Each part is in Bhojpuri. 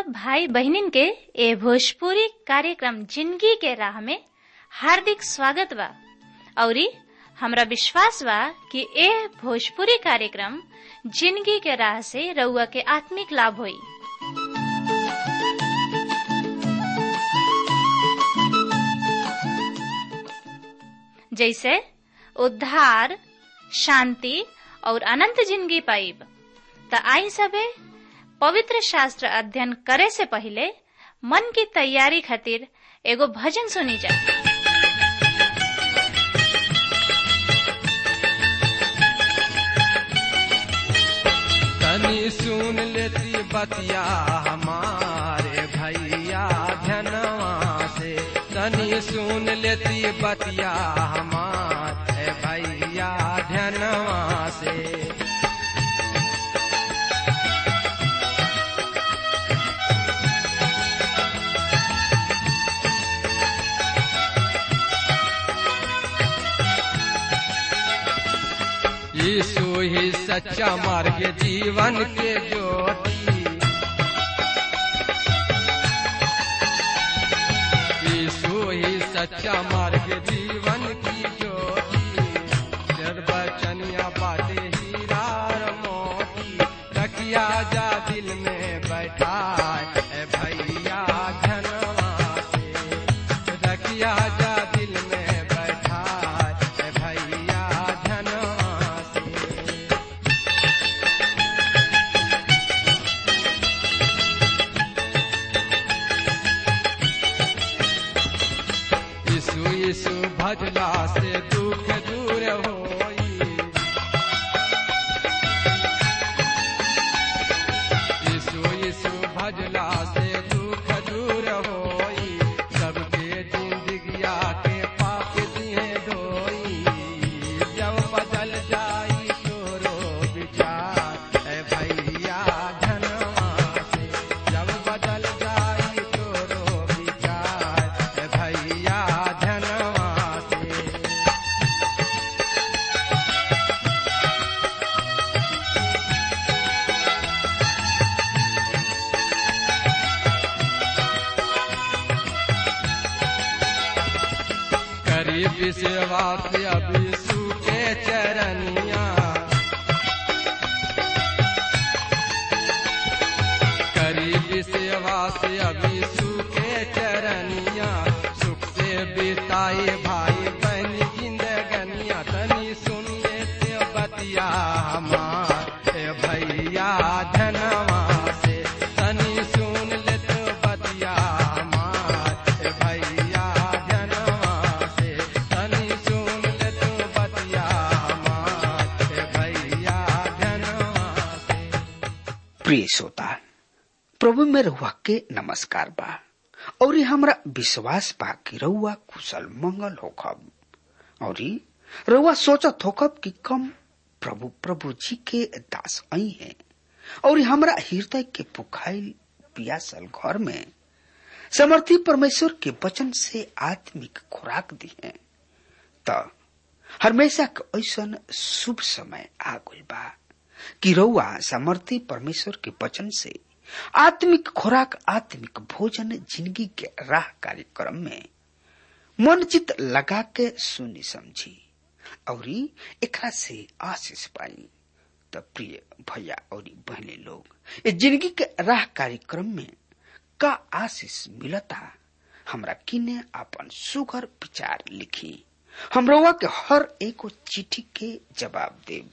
सब भाई बहनिन के ए भोजपुरी कार्यक्रम जिंदगी के राह में हार्दिक स्वागत बा औरी हमरा विश्वास बा कि ए भोजपुरी कार्यक्रम जिंदगी के राह से रउआ के आत्मिक लाभ होई जैसे उद्धार शांति और अनंत जिंदगी पाइब त आई सबे पवित्र शास्त्र अध्ययन करे से पहले मन की तैयारी खातिर एगो भजन सुनी जा तनी सुन लेती बतिया हमारे भैया धनवा से तनी सुन लेती बतिया हमारे भैया धनवा से यीशु ही सच्चा मार्ग जीवन के ज्योति यीशु ही सच्चा मार्ग जीवन की ज्योति निर्वचनिया बातें हीरा और मोती रखिया जा दिल में बैठा है भैया धनवा से रखिया जा दिल में बैठा है भैया धनवा से यीशु यीशु भजला से दुख दूर होई यीशु यीशु भजला से दुख दूर होई सबके जिंदगिया के पाप दिए धोई जब बदल जाई तोरो विचार ए भैया धनवा से जब बदल जाई तोरो विचार ए भैया धनवा से करीब सेवा से अभी सूखे चरनिया करीब सेवा से अभी सूखे चरनिया सुख से बिताए भाई बहन जिंदगनिया तनी सुनिए ते बतिया हमार ए भैया धनवा से तनी सुन ले तो बतिया हमार ए भैया धनवा से तनी सुन ले तो बतिया हमार ए भैया धनवा से प्रिय श्रोता प्रभु में रहुआ के नमस्कार बा और हमरा विश्वास बा कि रहुआ कुशल मंगल होखब और रहुआ सोचत होखब कि कम प्रभु प्रभु जी के दास आई हैं और हमरा हृदय के पुखाइल पियासल घर में समर्थी परमेश्वर के वचन से आत्मिक खुराक दी है त हमेशा के ऐसन शुभ समय आ गइल बा कि रउआ समर्थी परमेश्वर के वचन से आत्मिक खुराक आत्मिक भोजन जिंदगी के राह कार्यक्रम में मन चित लगा के सुनी समझी और एकरा से आशीष पाई त प्रिय भैया और बहने लोग ये जिंदगी के राह कार्यक्रम में का आशीष मिलता हमरा किने अपन सुगर विचार लिखी हम रउआ के हर एगो चिट्ठी के जवाब देव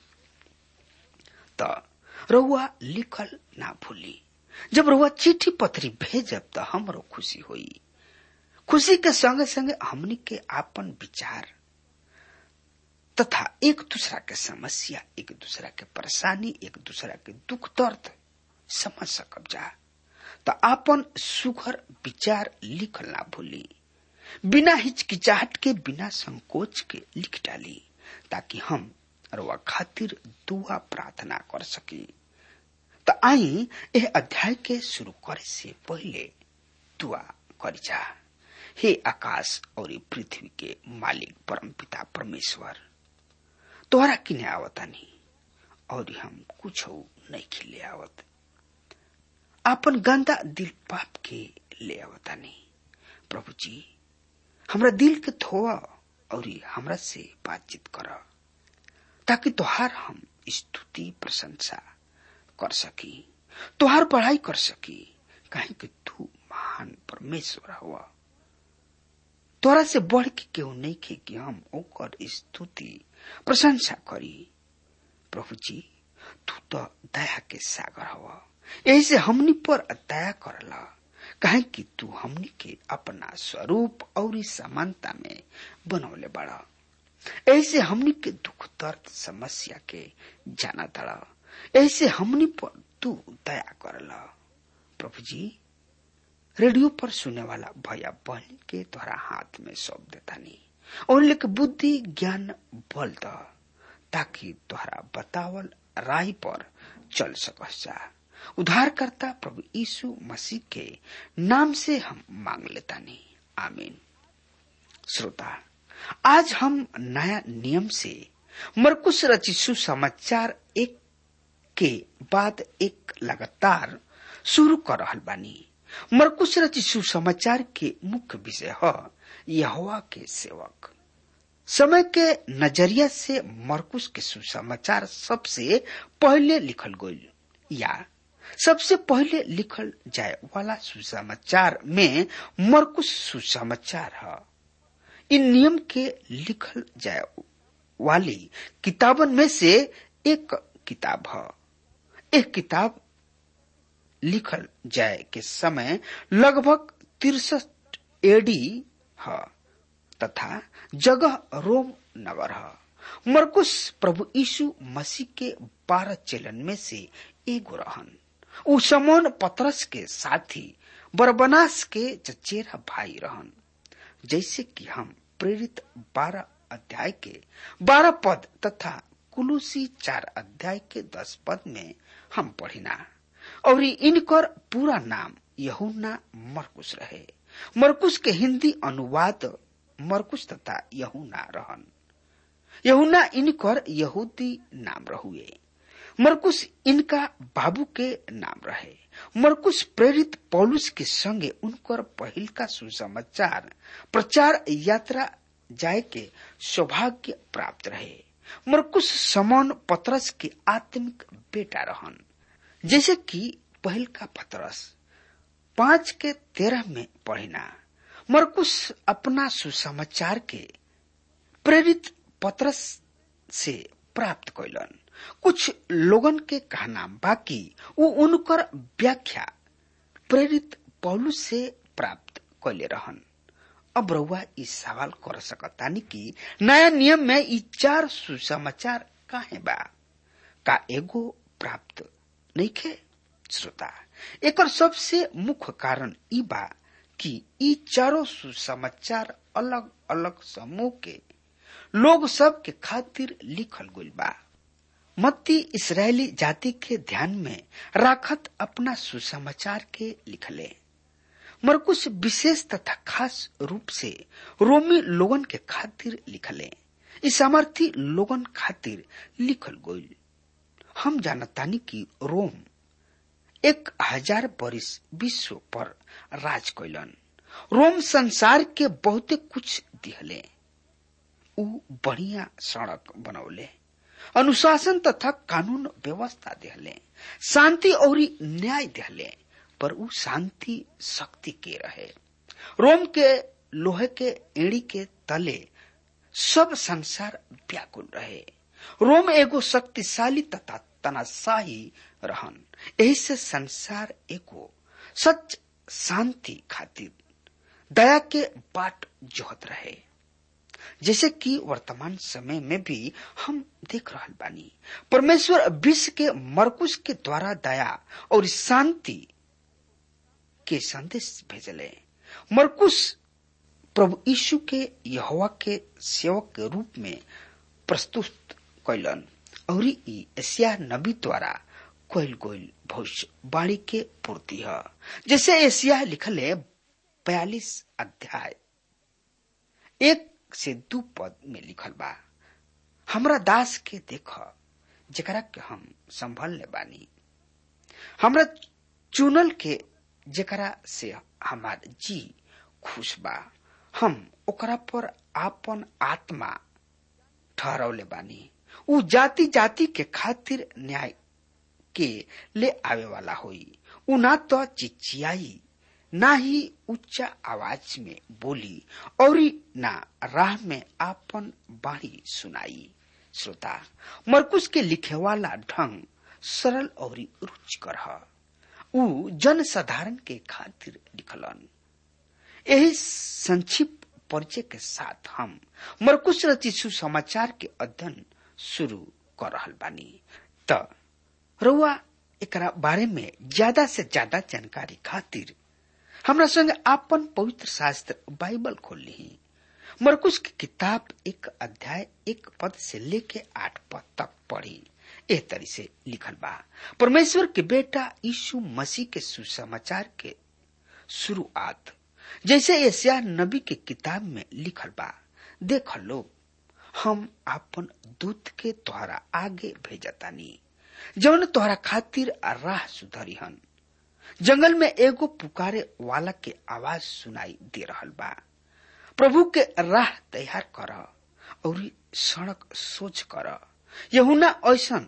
त रउआ लिखल ना भूली जब रउआ चिट्ठी पत्री भेजब त हमरो खुशी होई खुशी के संगे संगे हमनी के आपन विचार तथा एक दूसरा के समस्या एक दूसरा के परेशानी एक दूसरा के दुख दर्द समझ सकब जा त आपन सुघर विचार लिखल ना भूली बिना हिचकिचाहट के बिना संकोच के लिख डाली ताकि हम रउआ खातिर दुआ प्रार्थना कर सकी त आई एह अध्याय के शुरू करे से पहले दुआ करी जा हे आकाश और पृथ्वी के मालिक परम पिता परमेश्वर तोहरा किने आवतानी और हम कुछ नहीं खिले आवत आपन गंदा दिल पाप के ले आवतानी प्रभु जी हमरा दिल के धोआ और हमरा से बातचीत कर ताकि तोहार हम स्तुति प्रशंसा कर सकी तोहार पढ़ाई कर सकी कहीं कि तू महान परमेश्वर हुआ तोरा से बढ़ के केहू नहीं खे कि हम ओकर स्तुति प्रशंसा करी प्रभु जी तू तो दया के सागर हवा यही से हमनी पर दया करला कहे कि तू हमनी के अपना स्वरूप और समानता में बनौले बड़ा ऐसे हमनी के दुख दर्द समस्या के जाना तड़ा ऐसे हमनी पर तू दया करला प्रभु जी रेडियो पर सुने वाला भैया बहन के तोहरा हाथ में सौंप देता नहीं और लेके बुद्धि ज्ञान बल द ताकि तोहरा बतावल राह पर चल सकस जा उद्धारकर्ता प्रभु यीशु मसीह के नाम से हम मांग लेता नहीं आमीन श्रोता आज हम नया नियम से मरकुश रचिसु समाचार एक के बाद एक लगातार शुरू कर रहल बानी मरकुश रचिसु समाचार के मुख्य विषय है यहोवा के सेवक समय के नजरिया से मरकुश के सुसमाचार सबसे पहले लिखल गईल या सबसे पहले लिखल जाए वाला सुसमाचार में मरकुश सुसमाचार है इन नियम के लिखल जाए वाली किताबन में से एक किताब है एक किताब लिखल जाए के समय लगभग तिरसठ एडी है तथा जगह रोम नगर है मरकुश प्रभु यीशु मसीह के बारह चेलन में से एगो रहन उ समोन पतरस के साथी बरबनास के चचेरा भाई रहन जैसे कि हम प्रेरित बारह अध्याय के बारह पद तथा कुलूसी चार अध्याय के दस पद में हम पढ़िना और इनकर पूरा नाम यहुना मरकुश रहे मरकुश के हिंदी अनुवाद मरकुश तथा यहुना रहन यहुना इनकर यहूदी नाम रहुए मरकुश इनका बाबू के नाम रहे मरकुश प्रेरित पौलुस के संगे उनकर पहिल का सुसमाचार प्रचार यात्रा जाए के सौभाग्य प्राप्त रहे मरकुश समन पतरस के आत्मिक बेटा रहन जैसे कि पहल का पतरस पांच के तेरह में पढ़िना मरकुश अपना सुसमाचार के प्रेरित पतरस से प्राप्त कैलन कुछ लोगन के कहना बाकी वो उनकर व्याख्या प्रेरित पौलुस से प्राप्त कैले रहन अब रउआ ई सवाल कर सकतानी कि नया नियम में ई चार सुसमाचार काहे बा का एगो प्राप्त नहीं खे श्रोता एकर सबसे मुख्य कारण ई बा कि ई चारों सुसमाचार अलग अलग समूह के लोग सब के खातिर लिखल गइल बा मत्ती इसराइली जाति के ध्यान में राखत अपना सुसमाचार के लिखले मरकुश विशेष तथा खास रूप से रोमी लोगन के खातिर लिखले इस सामर्थी लोगन खातिर लिखल गइल हम जानतानी कि रोम एक हजार बरिस विश्व पर राज कैलन रोम संसार के बहुते कुछ दिहले उ बढ़िया सड़क बनौले अनुशासन तथा कानून व्यवस्था दिहले शांति और न्याय दिहले पर उ शांति शक्ति के रहे रोम के लोहे के एड़ी के तले सब संसार व्याकुल रहे रोम एगो शक्तिशाली तथा तनाशाही रहन यही से संसार एगो सच शांति खातिर दया के बाट जोहत रहे जैसे कि वर्तमान समय में भी हम देख रहा बानी परमेश्वर विश्व के मरकुश के द्वारा दया और शांति के संदेश भेजले मरकुश प्रभु यीशु के यहोवा के सेवक के रूप में प्रस्तुत कैलन और ई एशिया नबी द्वारा कोयल कोयल भविष्यवाणी के पूर्ति है जैसे एशिया लिखल है बयालीस अध्याय एक से दू पद में लिखल बा हमरा दास के देख जकरा के हम संभल ले बानी हमरा चुनल के जेकरा से हमार जी खुश बा हम ओकरा पर आपन आत्मा ठहरौले बानी उ जाति जाति के खातिर न्याय के ले आवे वाला होई उ ना तो चिचियाई ना ही उच्च आवाज में बोली और ना राह में आपन बाणी सुनाई श्रोता मरकुश के लिखे वाला ढंग सरल और रुचिकर है उ जन साधारण के खातिर लिखलन यही संक्षिप्त परिचय के साथ हम मरकुश रचित सुसमाचार के अध्ययन शुरू कर रहल बानी त रउआ एकरा बारे में ज्यादा से ज्यादा जानकारी खातिर हमरा संग आपन पवित्र शास्त्र बाइबल खोल ली मरकुश की किताब एक अध्याय एक पद से लेके आठ पद तक पढ़ी एह तरी से लिखल बा परमेश्वर के बेटा यीशु मसीह के सुसमाचार के शुरुआत जैसे एशिया नबी के किताब में लिखल बा देख लो हम आपन दूत के तोहरा आगे भेजतानी जौन तोहरा खातिर राह सुधरी हन जंगल में एगो पुकारे वाला के आवाज सुनाई दे रहल बा प्रभु के राह तैयार कर और सड़क सोच कर यहुना ऐसन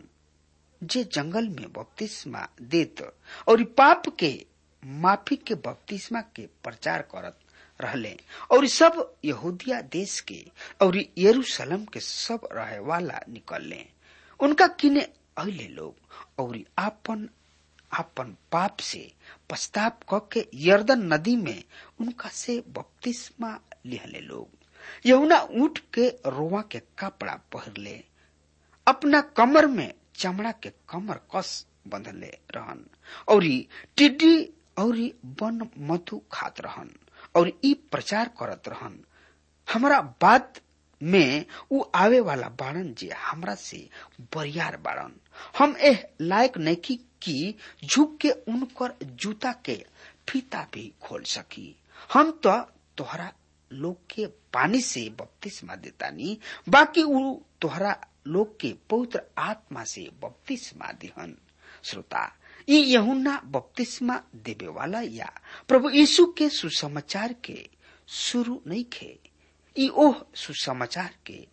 जे जंगल में बपतिस्मा देत और पाप के माफी के बपतिस्मा के प्रचार करत रहले और सब यहूदिया देश के और यरूशलेम के सब रहे वाला निकलले उनका किने अले लोग और आपन आपन पाप से पश्चाताप क के यर्दन नदी में उनका से बपतिस्मा लिहले लोग यहुना ऊंट के रोवा के कपड़ा पहरले अपना कमर में चमड़ा के कमर कस बंधले रहन और टिड्डी और वन मधु खात रहन और ई प्रचार करत रहन हमारा बात में उ आवे वाला बाड़न जे हमरा से बरियार बाड़न हम एह लायक नहीं कि झुक के उनकर जूता के फीता भी खोल सकी हम तो तोहरा लोग के पानी से बपतिस्मा देतानी बाकी उ तोहरा लोग के पवित्र आत्मा से बपतिस्मा दिहन श्रोता ये यहुना बपतिस्मा देवे वाला या प्रभु यीशु के सुसमाचार के शुरू नहीं खे ई ओह सुसमाचार के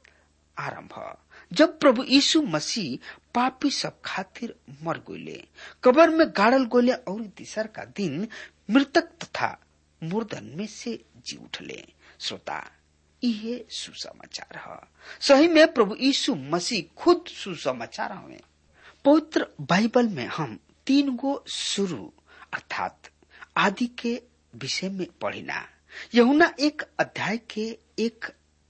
आरंभ जब प्रभु यीशु मसीह पापी सब खातिर मर गोले कबर में गाड़ल गोले और तीसर का दिन मृतक तथा मुर्दन में से जी उठले श्रोता ये सुसमाचार है सही में प्रभु यीशु मसीह खुद सुसमाचार हमें पवित्र बाइबल में हम तीन गो शुरू अर्थात आदि के विषय में पढ़िना यहुना एक अध्याय के एक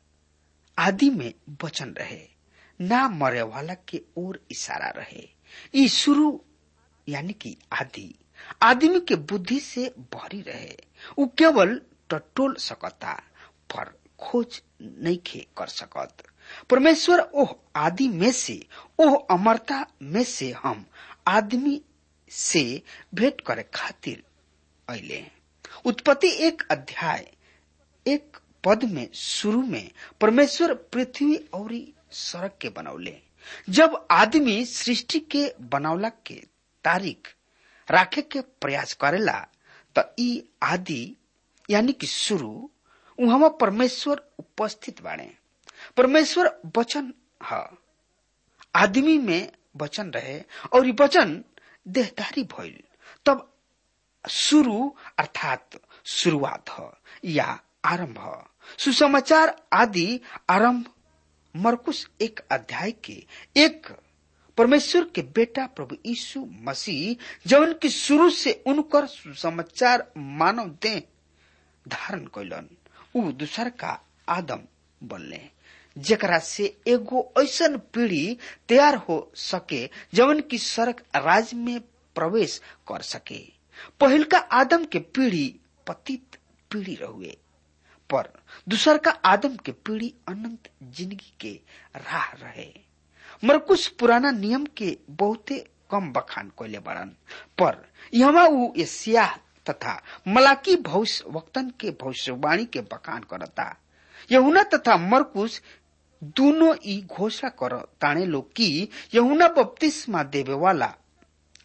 आदि में वचन रहे ना मरे वाला के ओर इशारा रहे ई शुरू यानी कि आदि आदमी के बुद्धि से भरी रहे उ केवल टटोल सकता पर खोज नहीं खे कर सकत परमेश्वर ओह आदि में से ओह अमरता में से हम आदमी से भेंट करे खातिर अले उत्पत्ति एक अध्याय एक पद में शुरू में परमेश्वर पृथ्वी और सड़क के बनौले जब आदमी सृष्टि के बनौला के तारीख राखे के प्रयास करेला तो ई आदि यानी कि शुरू वहां परमेश्वर उपस्थित बाड़े परमेश्वर वचन है आदमी में वचन रहे और ये वचन देहधारी भइल तब शुरू अर्थात शुरुआत ह या आरंभ सुसमाचार आदि आरंभ मरकुश एक अध्याय के एक परमेश्वर के बेटा प्रभु यीशु मसीह जवन की शुरू से उनकर सुसमाचार मानव दे धारण कैलन उ दूसर का आदम बनले जेकरा से एगो ऐसन पीढ़ी तैयार हो सके जवन की सड़क राज में प्रवेश कर सके पहिल का आदम के पीढ़ी पतित पीढ़ी रहुए पर दूसर का आदम के पीढ़ी अनंत जिंदगी के राह रहे मरकुश पुराना नियम के बहुते कम बखान कोले बड़न पर यहाँ उ एशिया तथा मलाकी भविष्य वक्तन के भविष्यवाणी के बखान करता यहुना तथा मरकुश दोनों ई घोषणा कर ताने लोग की यहुना बपतिस्मा देवे वाला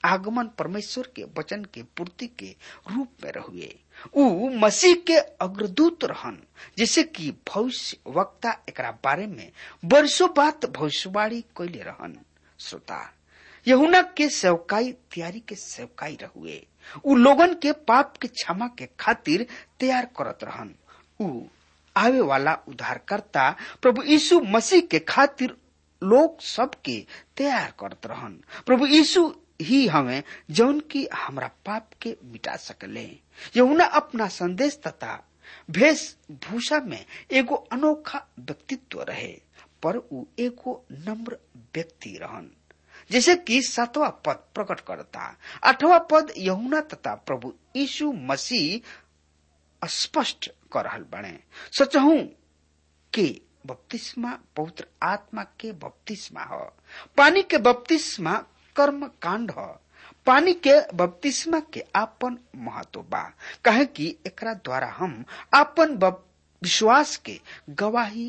आगमन परमेश्वर के वचन के पूर्ति के रूप में रहुए ऊ मसीह के अग्रदूत रहन जैसे कि भविष्य वक्ता एकरा बारे में वर्षों बाद भविष्यवाणी कैले रहन श्रोता यहुना के सेवकाई तैयारी के सेवकाई रहुए उ लोगन के पाप के क्षमा के खातिर तैयार करत रहन उ आवे वाला उद्धारकर्ता प्रभु यीशु मसीह के खातिर लोग सबके तैयार करत रहन प्रभु यीशु ही हमें जौन की हमरा पाप के मिटा सकले यहुना अपना संदेश तथा वेशभूषा में एगो अनोखा व्यक्तित्व रहे पर उ एगो नम्र व्यक्ति रहन जैसे कि सातवा पद प्रकट करता आठवां पद यहुना तथा प्रभु यीशु मसीह स्पष्ट कर रहल बने सचहू के बपतिस्मा पवित्र आत्मा के बपतिस्मा ह पानी के बपतिस्मा कर्म कांड ह पानी के बपतिस्मा के आपन महत्व बा कहे कि एकरा द्वारा हम आपन विश्वास के गवाही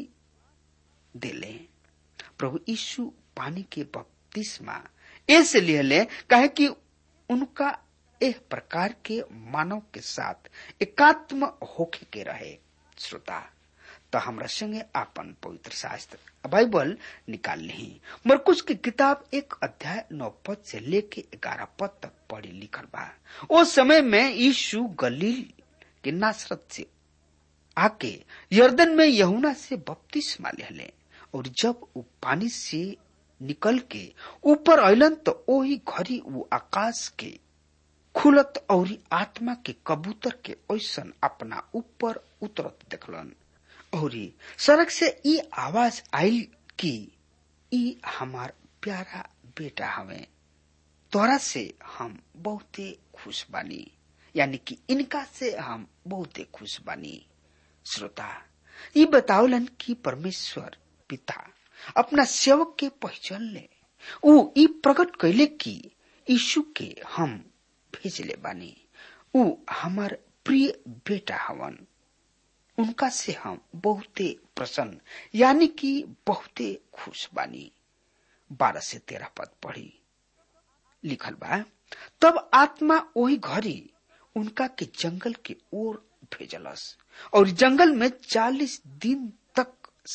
देले प्रभु यीशु पानी के बपतिस्मा ऐसे लिहले कहे कि उनका एक प्रकार के मानव के साथ एकात्म होके के रहे श्रोता तो हमरा संगे आपन पवित्र शास्त्र बाइबल निकाल ली मरकुश की किताब एक अध्याय नौ पद से लेके ग्यारह पद तक पढ़ी लिखल बा ओ समय में यीशु गलील के नासरत से आके यर्दन में यहुना से बपतिस्मा लेले और जब वो पानी से निकल के ऊपर अलन तो ओही घड़ी वो आकाश के खुलत और आत्मा के कबूतर के ऐसन अपना ऊपर उतरत देखलन और सड़क से ई आवाज आयल कि ई हमार प्यारा बेटा हवे तोरा से हम बहुते खुश बानी यानी कि इनका से हम बहुते खुश बानी श्रोता ये बतावलन कि परमेश्वर पिता अपना सेवक के पहचान ले ऊ ई प्रकट कैले कि यीशु के हम भेजले बानी ऊ हमार प्रिय बेटा हवन उनका से हम बहुते प्रसन्न यानी कि बहुते खुश बानी बारह से तेरह पद पढ़ी लिखल बा तब आत्मा वही घड़ी उनका के जंगल के ओर भेजलस और जंगल में चालीस दिन तक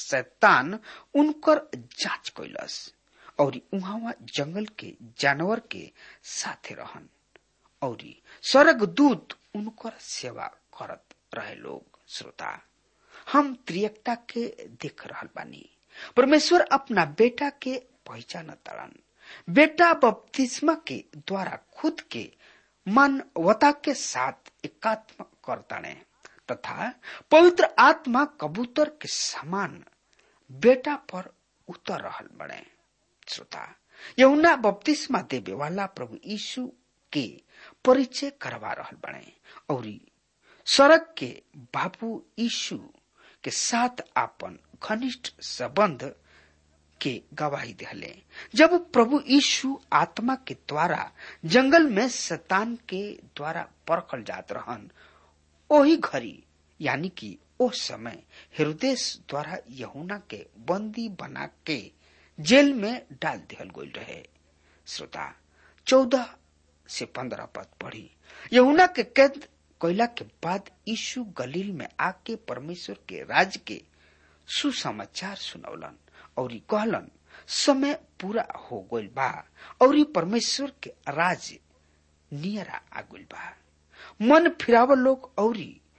शैतान उनकर जांच कैलस और उहाँ जंगल के जानवर के साथे रहन और स्वर्ग दूत उनकर सेवा करत रहे लोग श्रोता हम त्रियकता के देख रहल बानी परमेश्वर अपना बेटा के पहचान तड़न बेटा बपतिस्मा के द्वारा खुद के मानवता के साथ एकात्म करताने तथा पवित्र आत्मा कबूतर के समान बेटा पर उतर रहल बने श्रोता यमुना बपतिस्मा देवे वाला प्रभु यीशु के परिचय करवा रहल बने और सड़क के बाबू यीशु के साथ आपन घनिष्ठ संबंध के गवाही दिले जब प्रभु यीशु आत्मा के द्वारा जंगल में शतान के द्वारा परखल जात रहन ओही घड़ी यानी कि ओ समय हृदय द्वारा यहुना के बंदी बना के जेल में डाल दिहल गई रहे श्रोता चौदह से पंद्रह पद पढ़ी यहुना के कैद कैला के बाद यीशु गलील में आके परमेश्वर के राज के सुसमाचार सुनौलन और कहलन समय पूरा हो गइल बा और परमेश्वर के राज नियरा आ गइल बा मन फिराव लोग और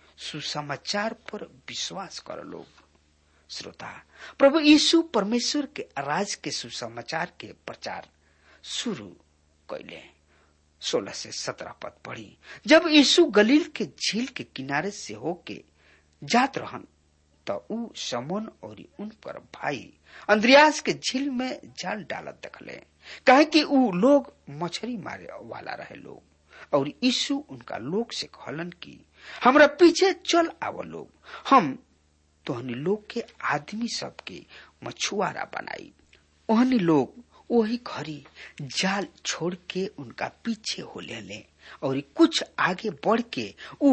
सुसमाचार पर विश्वास कर लोग श्रोता प्रभु यीशु परमेश्वर के राज के सुसमाचार के प्रचार शुरू कैले सोलह से सत्रह पद पढ़ी जब यीशु गलील के झील के किनारे से होके जात रहन तो ऊ समोन और उनकर भाई अंद्रियास के झील में जाल डालत देखले कहे कि ऊ लोग मछली मारे वाला रहे लोग और यीशु उनका लोग से कहलन कि हमरा पीछे चल आव लोग हम तोहनी लोग के आदमी सबके मछुआरा बनाई ओहनी लोग वही घड़ी जाल छोड़ के उनका पीछे हो ले और कुछ आगे बढ़ के ऊ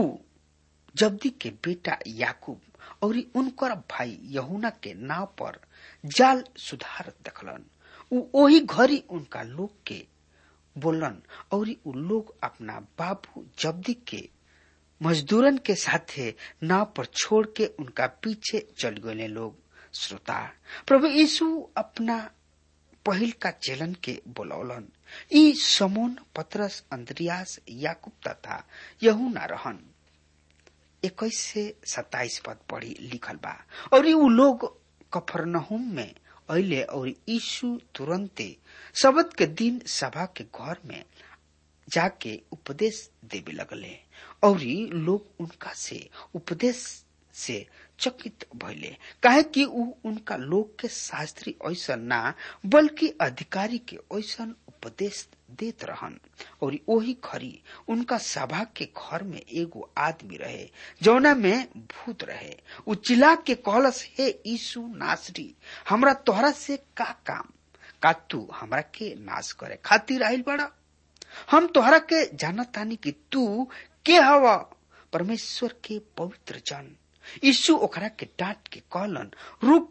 जब्दी के बेटा याकूब और उनकर भाई यहुना के नाव पर जाल सुधार देखलन ऊ वही घड़ी उनका लोग के बोलन और उ लोग अपना बाबू जब्दी के मजदूरन के साथे नाव पर छोड़ के उनका पीछे चल गए लोग श्रोता प्रभु यीशु अपना पहिल का चेलन के बोलौलन ई समोन पत्रस अंद्रियास याकूब तथा यहूना रहन इक्कीस से सत्ताईस पद पढ़ी लिखल बा और उ लोग कफरनहुम में अले और यीशु तुरंते शबद के दिन सभा के घर में जाके उपदेश देवे लगले और लोग उनका से उपदेश से चकित भइले काहे कि उ उनका लोग के शास्त्री ऐसा ना बल्कि अधिकारी के ऐसा उपदेश देत रहन और ओही खरी उनका सभा के घर में एगो आदमी रहे जौना में भूत रहे उ चिल्ला के कहलस हे यीशु नासरी हमरा तोहरा से का काम का तू हमरा के नाश करे खातिर आइल बड़ा हम तोहरा के जानत तानी कि तू के हवा परमेश्वर के पवित्र जन यीशु ओकरा के डांट के कहलन रुक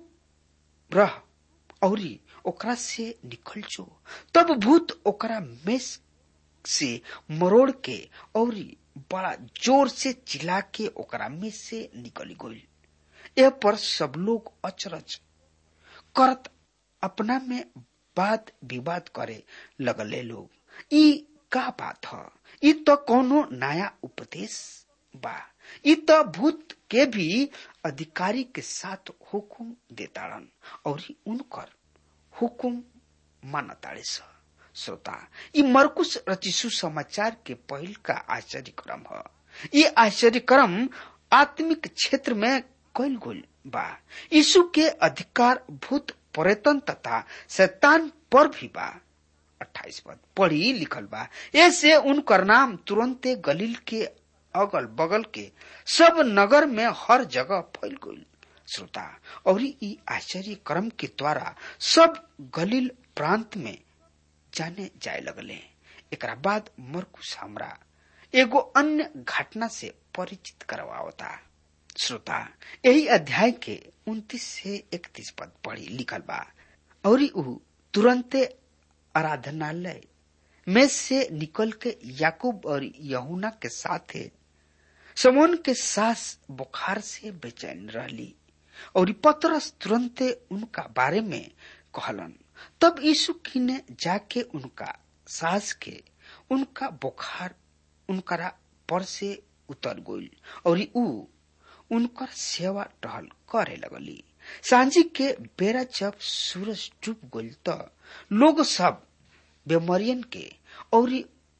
रह औरी ओकरा से निकल जो तब भूत ओकरा में से मरोड़ के औरी बड़ा जोर से चिल्ला के ओकरा में से निकल गई यह पर सब लोग अचरज करत अपना में बात विवाद करे लगले लोग ई का बात ह ई तो कोनो नया उपदेश बा ई तो भूत के भी अधिकारी के साथ हुकुम देताड़न और उनकर हुकुम मानताड़े श्रोता ई मरकुश रचिसु समाचार के पहिल का आश्चर्य क्रम है ये आश्चर्य क्रम आत्मिक क्षेत्र में कैल गोल बा यीशु के अधिकार भूत पर्यटन तथा शैतान पर भी बा अट्ठाईस पद पढ़ी लिखल बा ऐसे उनकर नाम तुरंते गलील के अगल बगल के सब नगर में हर जगह फैल गई श्रोता और ई आश्चर्य क्रम के द्वारा सब गलील प्रांत में जाने जाए लगले एक बाद मरकुश हमरा एगो अन्य घटना से परिचित करवावता श्रोता यही अध्याय के उन्तीस से इकतीस पद पढ़ी लिखल बा और ऊ तुरंते आराधनालय में से निकल के याकूब और यहुना के साथ समोन के सास बुखार से बेचैन रहली और पतरस तुरंते उनका बारे में कहलन तब यीशु की ने जाके उनका सास के उनका बुखार उनकरा पर से उतर गई और ऊ उनकर सेवा टहल करे लगली सांझी के बेरा जब सूरज डूब गई तो लोग सब बेमरियन के और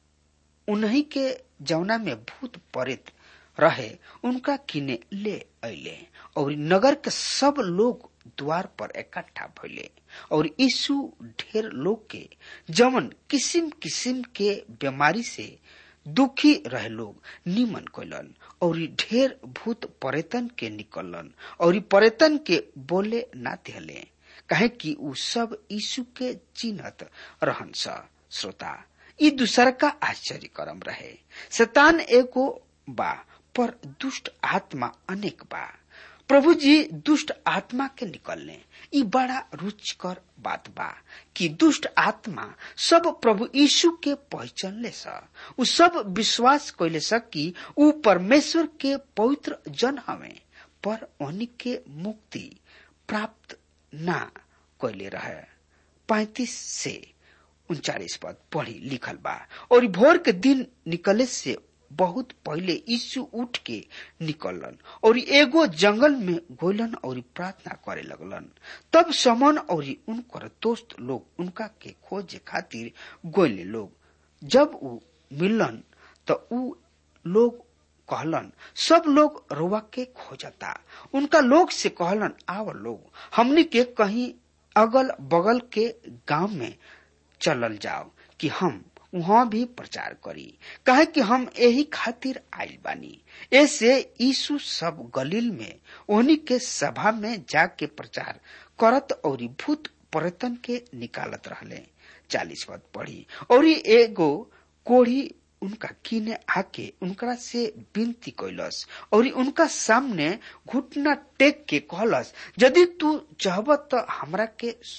उन्हीं के जौना में भूत परित रहे उनका किने ले अले और नगर के सब लोग द्वार पर इकट्ठा भइले और यीशु ढेर लोग के जमन किसिम किसिम के बीमारी से दुखी रहे लोग निमन कैलन और ढेर भूत पर्यटन के निकलन और पर्यटन के बोले ना दिहले कहे कि उ सब यीशु के चिन्हत रहन श्रोता ई दूसर का आश्चर्य करम रहे शैतान एगो बा पर दुष्ट आत्मा अनेक बा प्रभु जी दुष्ट आत्मा के निकलने ई बड़ा रुचिकर बात बा कि दुष्ट आत्मा सब प्रभु यीशु के पहचान ले सा उ सब विश्वास कैले सा कि उ परमेश्वर के पवित्र जन हवे पर उन्हीं के मुक्ति प्राप्त ना कैले रहे पैतीस से उनचालीस पद पढ़ी लिखल बा और भोर के दिन निकले से बहुत पहले यीशु उठ के निकलन और एगो जंगल में गोलन और प्रार्थना करे लगलन तब समन और उनकर दोस्त लोग उनका के खोजे खातिर गोले लोग जब उ मिलन तो उ लोग कहलन सब लोग रोवा के खोजता उनका लोग से कहलन आव लोग हमनी के कहीं अगल बगल के गांव में चलल जाओ कि हम वहाँ भी प्रचार करी कहे कि हम यही खातिर आयल बानी ऐसे यीशु सब गलील में उन्हीं के सभा में जाके प्रचार करत और भूत पर्यटन के निकालत रहले चालीस पद पढ़ी और एगो कोढ़ी उनका कीने आके उनकरा से विनती कैलस और उनका सामने घुटना टेक के कहलस यदि तू चाहब तो हमरा के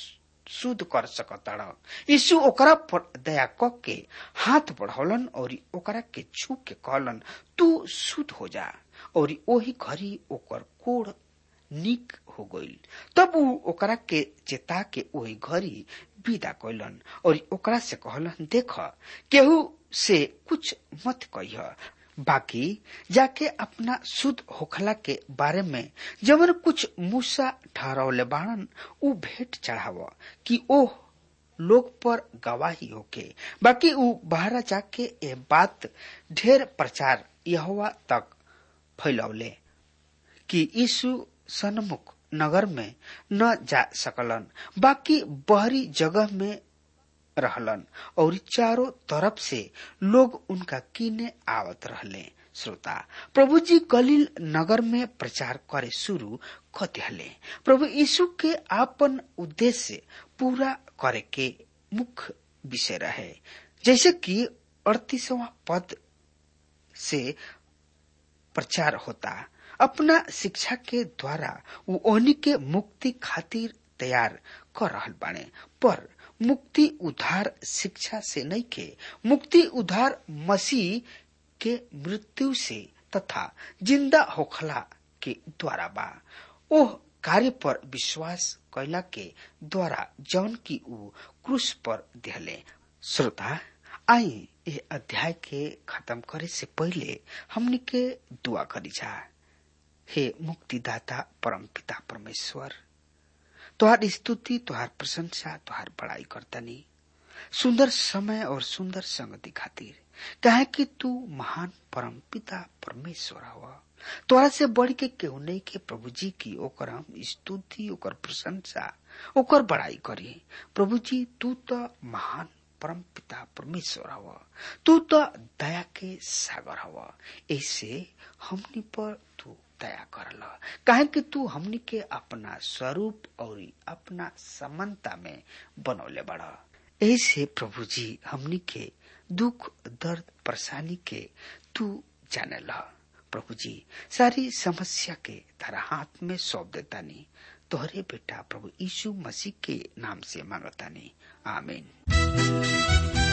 शुद्ध कर सकताड़ यीशु ओकरा पर दया क के हाथ बढ़ौलन और ओकरा के छू के कहलन तू शुद्ध हो जा और ओही घड़ी ओकर कोड़ निक हो गईल तब ऊ ओकरा के चेता के ओही घड़ी विदा कैलन और ओकरा से कहलन देख केहू से कुछ मत कह बाकी जाके अपना शुद्ध होखला के बारे में जवन कुछ मूसा ठहरौले बाणन ऊ भेंट चढ़ाव कि ओह लोग पर गवाही होके बाकी ऊ बाहर जाके ए बात ढेर प्रचार यहोवा तक फैलौले कि यीशु सन्मुख नगर में न जा सकलन बाकी बहरी जगह में रहलन और चारों तरफ से लोग उनका कीने आवत रहले श्रोता प्रभु जी गलील नगर में प्रचार करे शुरू कर दिहले प्रभु यीशु के आपन उद्देश्य पूरा करे के मुख्य विषय रहे जैसे कि अड़तीसवा पद से प्रचार होता अपना शिक्षा के द्वारा वो ओहनी के मुक्ति खातिर तैयार कर रहल बाने पर मुक्ति उधार शिक्षा से नहीं के मुक्ति उधार मसीह के मृत्यु से तथा जिंदा होखला के द्वारा बा ओह कार्य पर विश्वास कैला के द्वारा जौन की ऊ क्रूस पर दिहले श्रोता आई ये अध्याय के खत्म करे से पहले हमने के दुआ करी जा हे मुक्तिदाता परम पिता परमेश्वर तुहार स्तुति तुहार प्रशंसा तुहार बड़ाई करतनी सुंदर समय और सुंदर संगति खातिर कहे कि तू महान परम पिता परमेश्वर हवा तोरा से बढ़ के केहू नहीं के प्रभु जी की ओकर हम स्तुति ओकर प्रशंसा ओकर बड़ाई करी प्रभु जी तू तो महान परम पिता परमेश्वर हवा तू तो दया के सागर हवा ऐसे हमनी पर तू दया करल काहे कि तू हमनी के अपना स्वरूप और अपना समानता में बनौले बड़ा ऐसे प्रभु जी हमनी के दुख दर्द परेशानी के तू जाने ला प्रभु जी सारी समस्या के तारा हाथ में सौंप देता नहीं तोहरे बेटा प्रभु यीशु मसीह के नाम से मांगता नहीं आमीन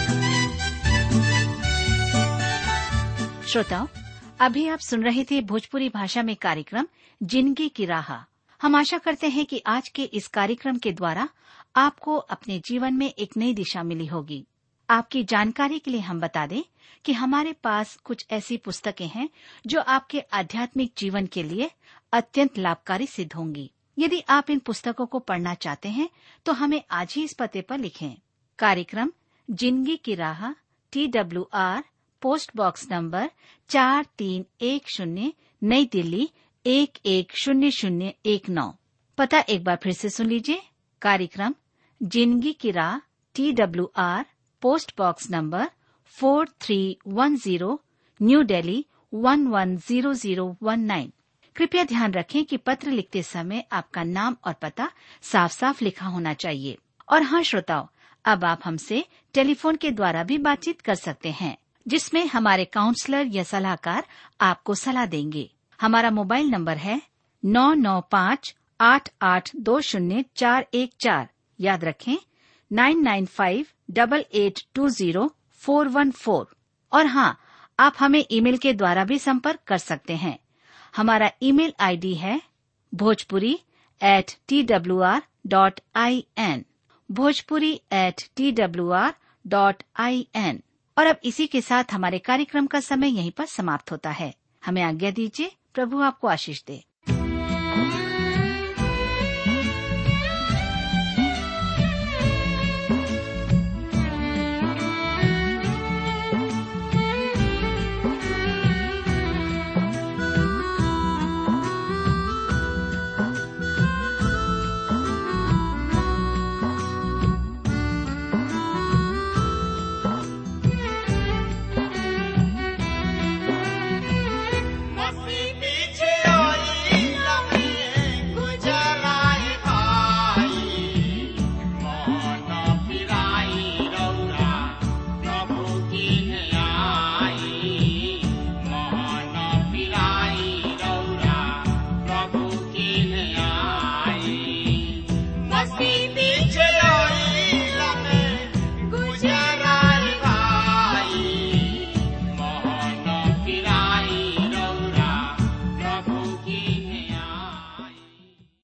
श्रोताओं अभी आप सुन रहे थे भोजपुरी भाषा में कार्यक्रम जिंदगी की राह हम आशा करते हैं कि आज के इस कार्यक्रम के द्वारा आपको अपने जीवन में एक नई दिशा मिली होगी आपकी जानकारी के लिए हम बता दें कि हमारे पास कुछ ऐसी पुस्तकें हैं जो आपके आध्यात्मिक जीवन के लिए अत्यंत लाभकारी सिद्ध होंगी यदि आप इन पुस्तकों को पढ़ना चाहते हैं तो हमें आज ही इस पते पर लिखें कार्यक्रम जिंदगी की राह T W R post box number चार तीन एक शून्य नई दिल्ली एक एक शून्य शून्य एक नौ पता एक बार फिर से सुन लीजिए कार्यक्रम जिंदगी की राह T W R post box number four three one zero new Delhi one one zero zero one nine कृपया ध्यान रखें कि पत्र लिखते समय आपका नाम और पता साफ साफ लिखा होना चाहिए और हाँ श्रोताओं अब आप हमसे टेलीफोन के द्वारा भी बातचीत कर सकते हैं जिसमें हमारे काउंसलर या सलाहकार आपको सलाह देंगे हमारा मोबाइल नंबर है नौ नौ पाँच आठ आठ दो शून्य चार एक चार याद रखें nine nine five double eight two zero four one four और हाँ आप हमें ईमेल के द्वारा भी संपर्क कर सकते हैं हमारा ईमेल आईडी है Bhojpuri at T W R dot I N Bhojpuri at T W R dot I N और अब इसी के साथ हमारे कार्यक्रम का समय यहीं पर समाप्त होता है हमें आज्ञा दीजिए प्रभु आपको आशीष दे